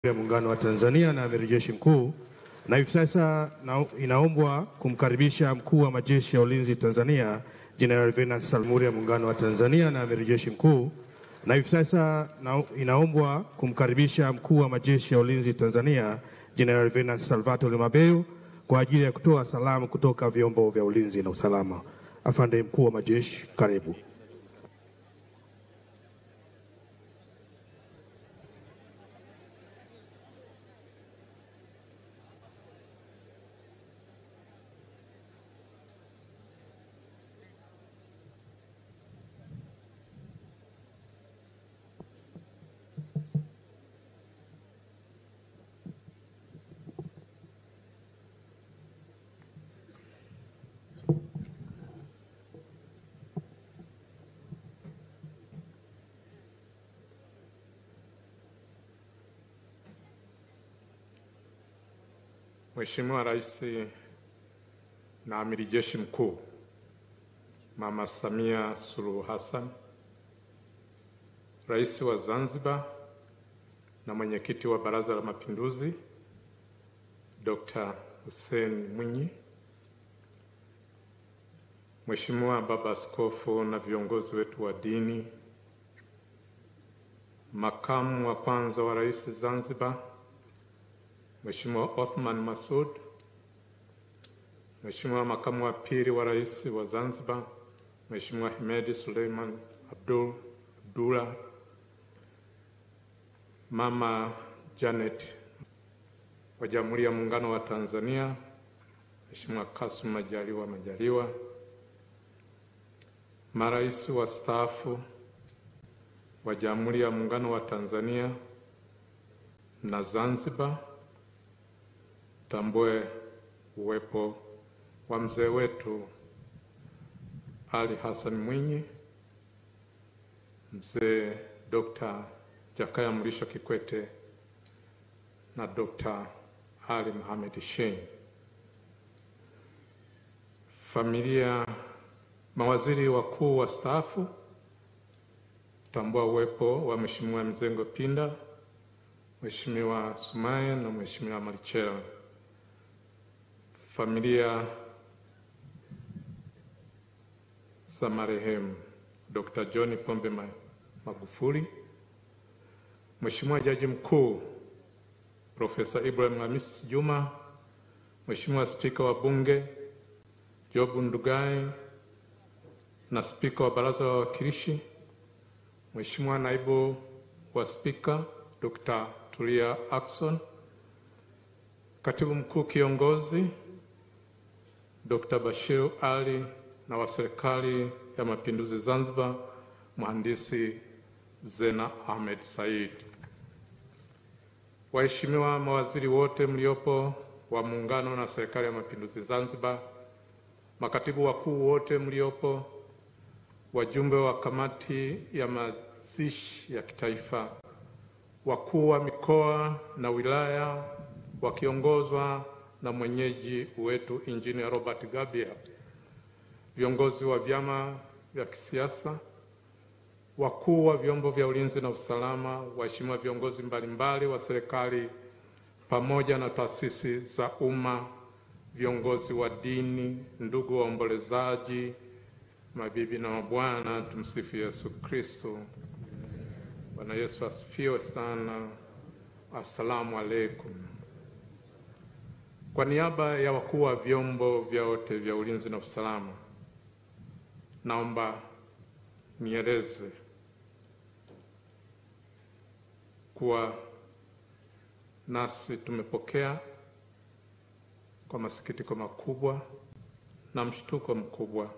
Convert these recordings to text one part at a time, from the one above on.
ya Muungano wa Tanzania na Amiri Jeshi Mkuu, na hivi sasa na- inaombwa kumkaribisha Mkuu wa Majeshi ya Ulinzi Tanzania Jenerali Venance Salmuri. Jamhuri ya Muungano wa Tanzania na Amiri Jeshi Mkuu, na hivi sasa na- inaombwa kumkaribisha Mkuu wa Majeshi ya Ulinzi Tanzania Jenerali Venance Salvatore Mabeyo kwa ajili ya kutoa salamu kutoka vyombo vya ulinzi na usalama. Afande Mkuu wa Majeshi, karibu. Mheshimiwa Rais na Amiri Jeshi Mkuu Mama Samia Suluhu Hassan, Rais wa Zanzibar na Mwenyekiti wa Baraza la Mapinduzi Dr. Hussein Mwinyi, Mheshimiwa Baba Askofu na viongozi wetu wa dini, Makamu wa kwanza wa Rais Zanzibar Mheshimiwa Othman Masud, Mheshimiwa makamu wa pili wa rais wa Zanzibar, Mheshimiwa Hemedi Suleiman Abdul Abdullah, Mama Janet wa Jamhuri ya Muungano wa Tanzania, Mheshimiwa Kasum Majaliwa Majaliwa, marais wastaafu wa Jamhuri ya Muungano wa Tanzania na Zanzibar, tambue uwepo wa mzee wetu Ali Hassan Mwinyi, mzee Dr. Jakaya Mrisho Kikwete na Dr. Ali Mohamed Shein, familia, mawaziri wakuu wastaafu, tambua uwepo wa Mheshimiwa Mzengo Pinda, Mheshimiwa Sumaye na Mheshimiwa Marichela, familia za marehemu Dr. John Pombe Ma- Magufuli, Mheshimiwa Jaji Mkuu Profesa Ibrahim Hamis Juma, Mheshimiwa Spika wa Bunge Job Ndugai na Spika wa Baraza la Wawakilishi, Mheshimiwa Naibu wa Spika Dr. Tulia Ackson, Katibu Mkuu Kiongozi Dr. Bashir Ali na wa Serikali ya Mapinduzi Zanzibar, Mhandisi Zena Ahmed Said. Waheshimiwa mawaziri wote mliopo wa Muungano na Serikali ya Mapinduzi Zanzibar, makatibu wakuu wote mliopo, wajumbe wa kamati ya mazishi ya kitaifa, wakuu wa mikoa na wilaya wakiongozwa na mwenyeji wetu Injinia Robert Gabia, viongozi wa vyama vya kisiasa, wakuu wa vyombo vya ulinzi na usalama, waheshimiwa viongozi mbalimbali wa serikali pamoja na taasisi za umma, viongozi wa dini, ndugu waombolezaji, mabibi na mabwana, tumsifu Yesu Kristo. Bwana Yesu asifiwe sana. Assalamu alaikum. Kwa niaba ya wakuu wa vyombo vyote vya ulinzi na usalama, naomba nieleze kuwa nasi tumepokea kwa masikitiko makubwa na mshtuko mkubwa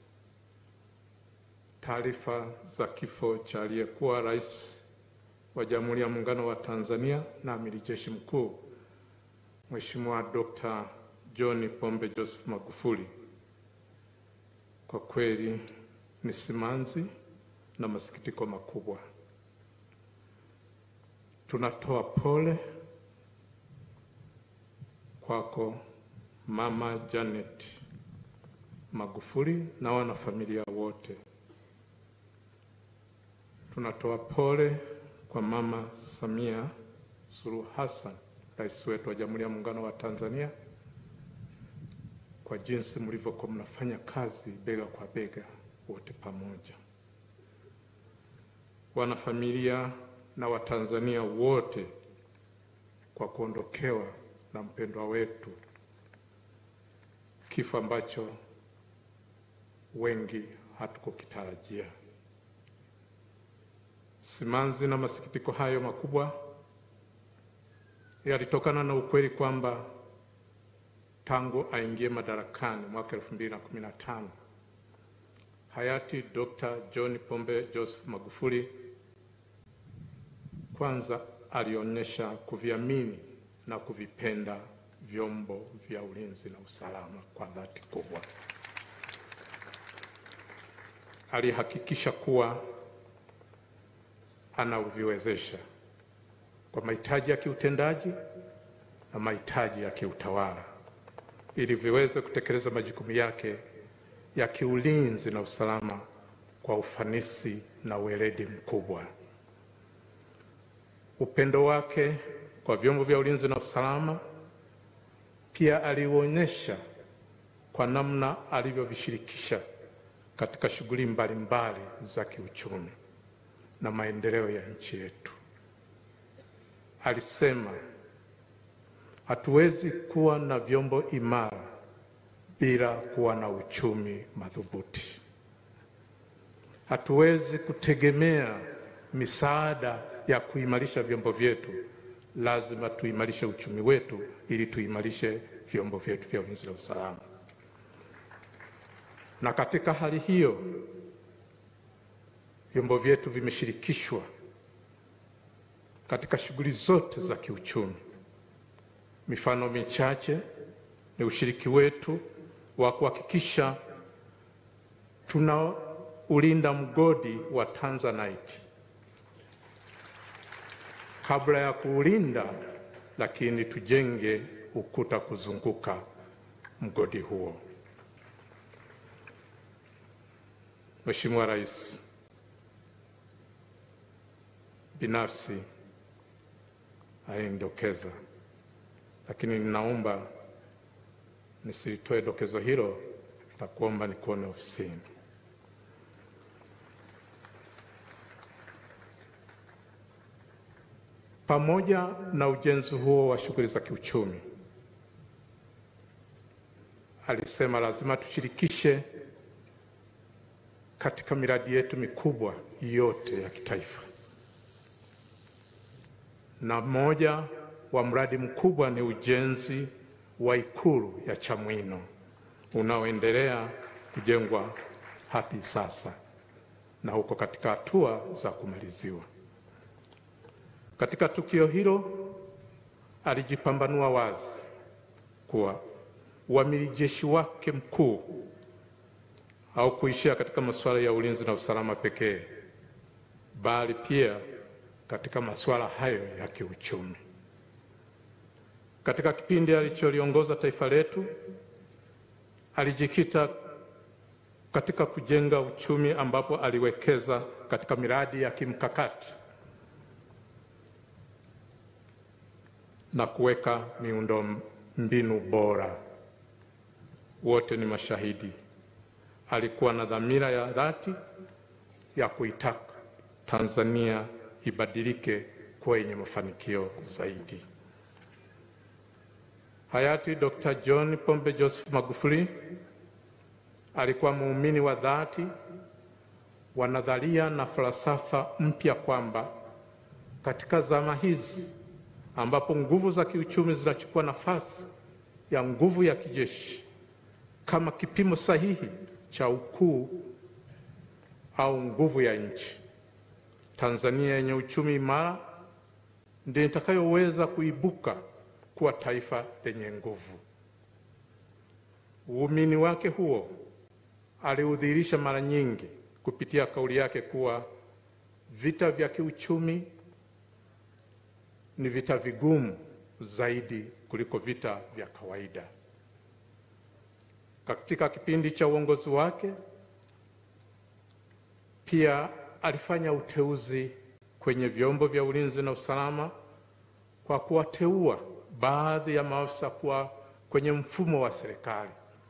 taarifa za kifo cha aliyekuwa rais wa Jamhuri ya Muungano wa Tanzania na Amiri Jeshi Mkuu Mheshimiwa Dr. John Pombe Joseph Magufuli. Kwa kweli ni simanzi na masikitiko makubwa. Tunatoa pole kwako Mama Janet Magufuli na wanafamilia wote. Tunatoa pole kwa Mama Samia Suluhu Hassan, rais wetu wa Jamhuri ya Muungano wa Tanzania, kwa jinsi mlivyokuwa mnafanya kazi bega kwa bega wote pamoja, wanafamilia na Watanzania wote, kwa kuondokewa na mpendwa wetu, kifo ambacho wengi hatukukitarajia. Simanzi na masikitiko hayo makubwa yalitokana na ukweli kwamba tangu aingie madarakani mwaka 2015 hayati Dr. John Pombe Joseph Magufuli kwanza alionyesha kuviamini na kuvipenda vyombo vya ulinzi na usalama kwa dhati kubwa. Alihakikisha kuwa anaviwezesha kwa mahitaji ya kiutendaji na mahitaji ya kiutawala ili viweze kutekeleza majukumu yake ya kiulinzi na usalama kwa ufanisi na weledi mkubwa. Upendo wake kwa vyombo vya ulinzi na usalama pia aliuonyesha kwa namna alivyovishirikisha katika shughuli mbalimbali za kiuchumi na maendeleo ya nchi yetu. Alisema hatuwezi kuwa na vyombo imara bila kuwa na uchumi madhubuti. Hatuwezi kutegemea misaada ya kuimarisha vyombo vyetu, lazima tuimarishe uchumi wetu ili tuimarishe vyombo vyetu vya ulinzi na usalama. Na katika hali hiyo vyombo vyetu vimeshirikishwa katika shughuli zote za kiuchumi. Mifano michache ni ushiriki wetu wa kuhakikisha tunaulinda mgodi wa Tanzanite kabla ya kuulinda, lakini tujenge ukuta kuzunguka mgodi huo. Mheshimiwa Rais, binafsi alinidokeza, lakini ninaomba nisilitoe dokezo hilo na kuomba nikuone ofisini. Pamoja na ujenzi huo wa shughuli za kiuchumi, alisema lazima tushirikishe katika miradi yetu mikubwa yote ya kitaifa, na mmoja wa mradi mkubwa ni ujenzi wa Ikulu ya Chamwino unaoendelea kujengwa hadi sasa na uko katika hatua za kumaliziwa. Katika tukio hilo alijipambanua wazi kuwa uamiri jeshi wake mkuu au kuishia katika masuala ya ulinzi na usalama pekee, bali pia katika masuala hayo ya kiuchumi. Katika kipindi alicholiongoza taifa letu, alijikita katika kujenga uchumi ambapo aliwekeza katika miradi ya kimkakati na kuweka miundo mbinu bora. Wote ni mashahidi. Alikuwa na dhamira ya dhati ya kuitaka Tanzania ibadilike kuwa yenye mafanikio zaidi. Hayati Dr. John Pombe Joseph Magufuli alikuwa muumini wa dhati wa nadharia na falsafa mpya kwamba katika zama hizi ambapo nguvu za kiuchumi zinachukua nafasi ya nguvu ya kijeshi kama kipimo sahihi cha ukuu au nguvu ya nchi, Tanzania yenye uchumi imara ndiyo itakayoweza kuibuka kuwa taifa lenye nguvu. Uumini wake huo aliudhihirisha mara nyingi kupitia kauli yake kuwa vita vya kiuchumi ni vita vigumu zaidi kuliko vita vya kawaida. Katika kipindi cha uongozi wake pia alifanya uteuzi kwenye vyombo vya ulinzi na usalama kwa kuwateua baadhi ya maafisa kuwa kwenye mfumo wa serikali,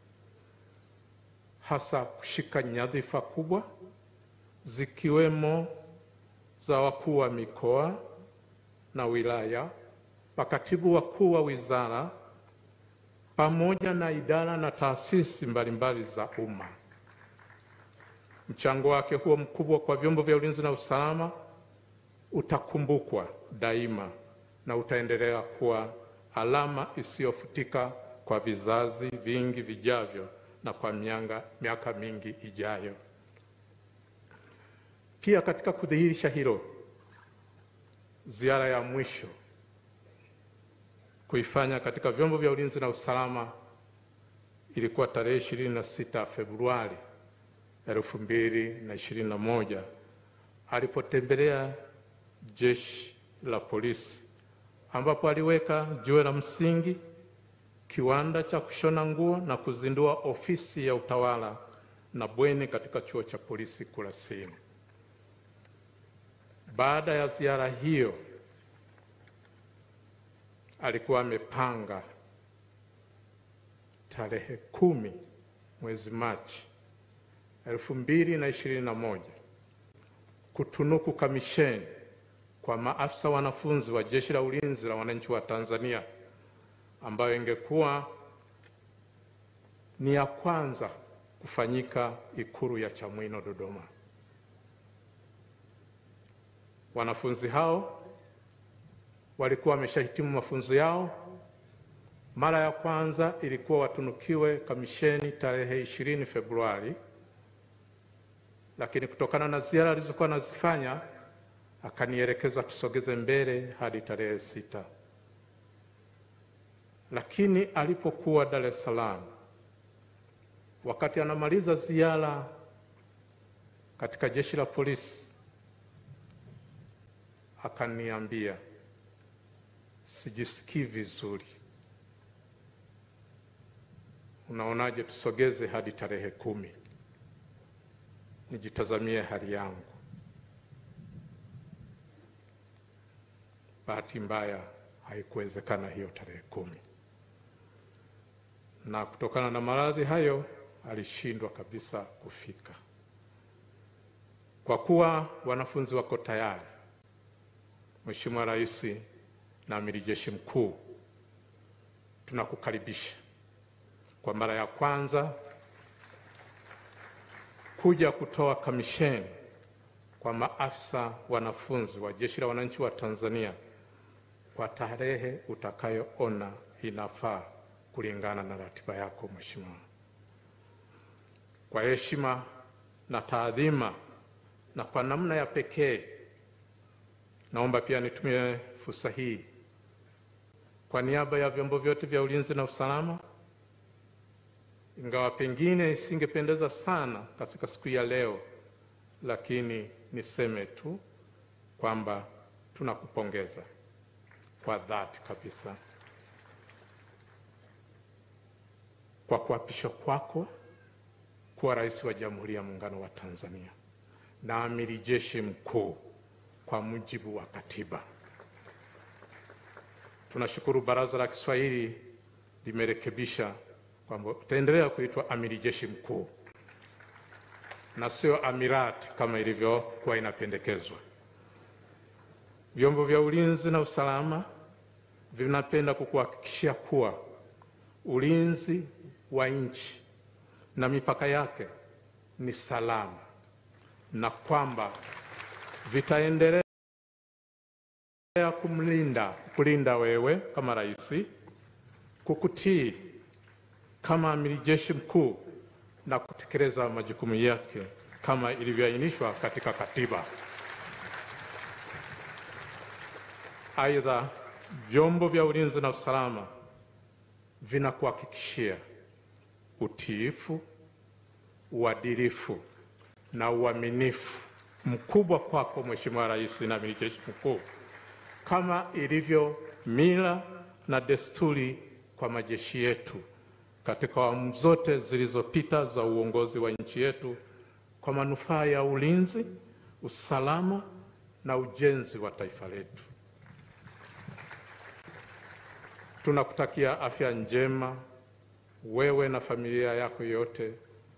hasa kushika nyadhifa kubwa zikiwemo za wakuu wa mikoa na wilaya, makatibu wakuu wa wizara, pamoja na idara na taasisi mbalimbali za umma. Mchango wake huo mkubwa kwa vyombo vya ulinzi na usalama utakumbukwa daima na utaendelea kuwa alama isiyofutika kwa vizazi vingi vijavyo na kwa mianga, miaka mingi ijayo. Pia katika kudhihirisha hilo, ziara ya mwisho kuifanya katika vyombo vya ulinzi na usalama ilikuwa tarehe 26 Februari 2021 alipotembelea jeshi la polisi ambapo aliweka jiwe la msingi kiwanda cha kushona nguo na kuzindua ofisi ya utawala na bweni katika chuo cha polisi Kurasini. Baada ya ziara hiyo, alikuwa amepanga tarehe kumi mwezi Machi elfu mbili na ishirini na moja kutunuku kamisheni kwa maafisa wanafunzi wa Jeshi la Ulinzi la Wananchi wa Tanzania ambayo ingekuwa ni ya kwanza kufanyika Ikulu ya Chamwino Dodoma. Wanafunzi hao walikuwa wameshahitimu mafunzo yao. Mara ya kwanza ilikuwa watunukiwe kamisheni tarehe ishirini Februari, lakini kutokana na ziara alizokuwa anazifanya akanielekeza tusogeze mbele hadi tarehe sita. Lakini alipokuwa Dar es Salaam, wakati anamaliza ziara katika jeshi la polisi, akaniambia sijisikii vizuri, unaonaje tusogeze hadi tarehe kumi nijitazamie hali yangu. Bahati mbaya haikuwezekana hiyo tarehe kumi, na kutokana na maradhi hayo alishindwa kabisa kufika. Kwa kuwa wanafunzi wako tayari, Mheshimiwa Rais na Amiri Jeshi Mkuu, tunakukaribisha kwa mara ya kwanza kuja kutoa kamisheni kwa maafisa wanafunzi wa Jeshi la Wananchi wa Tanzania kwa tarehe utakayoona inafaa kulingana na ratiba yako Mheshimiwa. Kwa heshima na taadhima na kwa namna ya pekee, naomba pia nitumie fursa hii kwa niaba ya vyombo vyote vya ulinzi na usalama, ingawa pengine isingependeza sana katika siku ya leo, lakini niseme tu kwamba tunakupongeza kwa dhati kabisa kwa kuapishwa kwako kuwa rais wa Jamhuri ya Muungano wa Tanzania na amiri jeshi mkuu kwa mujibu wa katiba. Tunashukuru Baraza la Kiswahili limerekebisha kwamba utaendelea kuitwa amiri jeshi mkuu na sio amirati kama ilivyokuwa inapendekezwa. Vyombo vya ulinzi na usalama vinapenda kukuhakikishia kuwa ulinzi wa nchi na mipaka yake ni salama na kwamba vitaendelea kumlinda kulinda wewe kama rais, kukutii kama amiri jeshi mkuu na kutekeleza majukumu yake kama ilivyoainishwa katika katiba. Aidha, vyombo vya ulinzi na usalama vinakuhakikishia utiifu, uadilifu na uaminifu mkubwa kwako Mheshimiwa Rais na Amiri Jeshi Mkuu, kama ilivyo mila na desturi kwa majeshi yetu katika awamu zote zilizopita za uongozi wa nchi yetu kwa manufaa ya ulinzi, usalama na ujenzi wa taifa letu. Tunakutakia afya njema wewe na familia yako yote.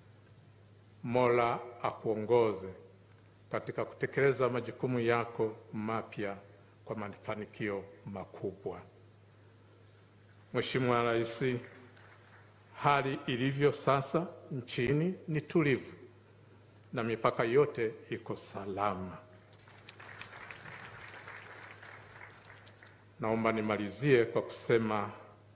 Mola akuongoze katika kutekeleza majukumu yako mapya kwa mafanikio makubwa. Mheshimiwa Rais, hali ilivyo sasa nchini ni tulivu na mipaka yote iko salama. Naomba nimalizie kwa kusema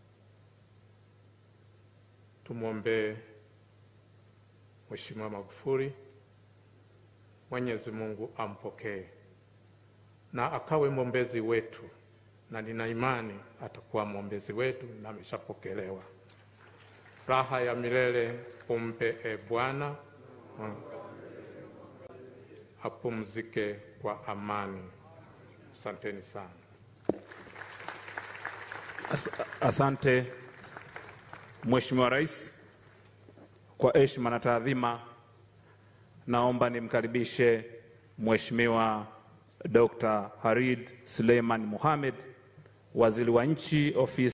tumwombee Mheshimiwa Magufuli, Mwenyezi Mungu ampokee na akawe mwombezi wetu, na nina imani atakuwa mwombezi wetu na ameshapokelewa. Raha ya milele umpe e Bwana, apumzike kwa amani. Asanteni sana. As asante Mheshimiwa Rais, kwa heshima na taadhima, naomba nimkaribishe Mheshimiwa Dr. Harid Suleiman Mohamed, Waziri wa Nchi Ofisi